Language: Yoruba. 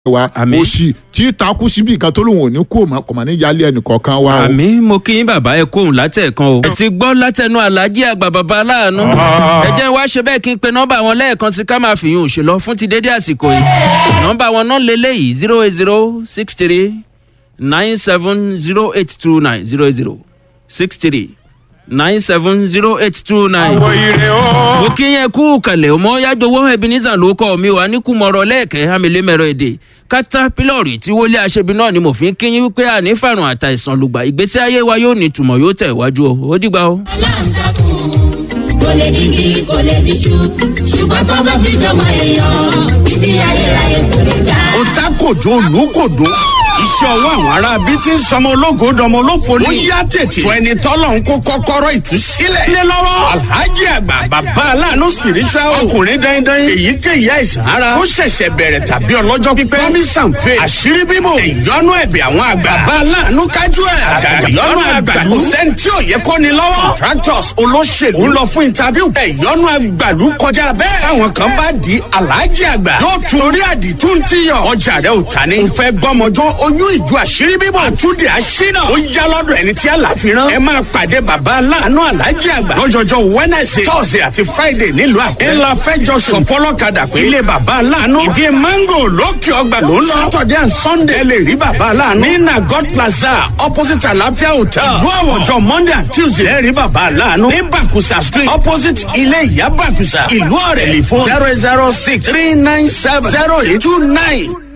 wa Àmín. òsì tí takú síbi kan tó lóun ò ní kú òmà kò mà ní yálé ẹnìkọ̀ọ̀kan wa o. àmì mo kí yín bàbá ẹ kóhùn látẹ̀kan o. ẹ ti gbọ́ látẹnu alájí àgbà bàbá aláàánú. ẹ jẹ́ wá ṣe bẹ́ẹ̀ kí n pe nọ́mbà wọn lẹ́ẹ̀kan sí ká máa fi yún òṣèlọ fún ti dédé àsìkò yìí. nọ́mbà wọn náà lélẹ́yìí zero eight zero six three nine seven zero eight two nine zero zero six three nine seven zero eight two nine. mo kí yẹn kú kalẹ̀ ọmọ yájọwọ́ ebenezer ló kọ́ mi wà ní kùmọ̀rọ̀ lẹ́ẹ̀kẹ́ hamilemẹ̀rọ èdè kátàpílọ̀rì tí wọlé aṣebi náà ni mo fi ń kí yín wípé àní fàrùn àtàìsàn lùgbà ìgbésí ayé wa yóò ní ìtumọ̀ yóò tẹ̀ wájú o ó dìgbà o. aláǹtakùn kò lè digi kò lè diṣu ṣùgbọ́n tó bá fi dọ́mọ èèyàn títí ayérayé kò lè já. ó ta kòjó olùkòdó iṣẹ́ ọwọ́ àwọn ará bíi ti ń sọmọ ológo dọmọ olófo ní. ó yá tètè fún ẹni tọ́lọ̀ ń kó kọ́kọ́rọ́ ìtúsílẹ̀. lé lọ́wọ́ alhaji àgbà bàbá aláàánú spiritual ọkùnrin dandan èyíkéyìí àìsàn ara ó ṣẹ̀ṣẹ̀ bẹ̀rẹ̀ tàbí ọlọ́jọ́ pípẹ́ promise and faith àṣírí bíbò ìyọnu ẹ̀bẹ̀ àwọn àgbà bàbá aláàánú kájú ẹ̀ àgàgà ìyọnu àgbàlú kò sẹ́ni tí ò yẹ kó ni lọ́wọ́ contractors olóṣèlú ń lọ fún interview ìyọnu àgbàlú kọjá bẹ́ẹ̀ táwọn kan bá di alhaji àgbà yóò tún orí àdìtú ti yọ ọjà rẹ ò ta ni. n fẹ́ gbọ́mọjọ́ oyún ìjọ àṣírí bíbọ̀ àtúndì àṣínà ó yá lọ́dọ̀ ẹni tí àlàfíran ẹ máa pàdé bàbá aláàánú alhaji àgbà lọ́jọ́jọ́ wednesday thursday àti friday nílùú àkúrẹ́. ńlá fẹjọ sùn fọlọ́kadà pé ilé bàbá aláàánú ìdí mango lókè ọgbà ló ń lọ. saturday and sunday ẹ lè rí bàbá aláàánú. ní na god plaza opposite àlàáfíà hotel. ìlú àwọ̀jọ monday and tuesday ẹ rí bàbá aláàánú. ní bakusa street opposite ilé ìyá bakusa ìlú ọ̀rẹ́lì fún zero zero six three nine seven zero eight two nine.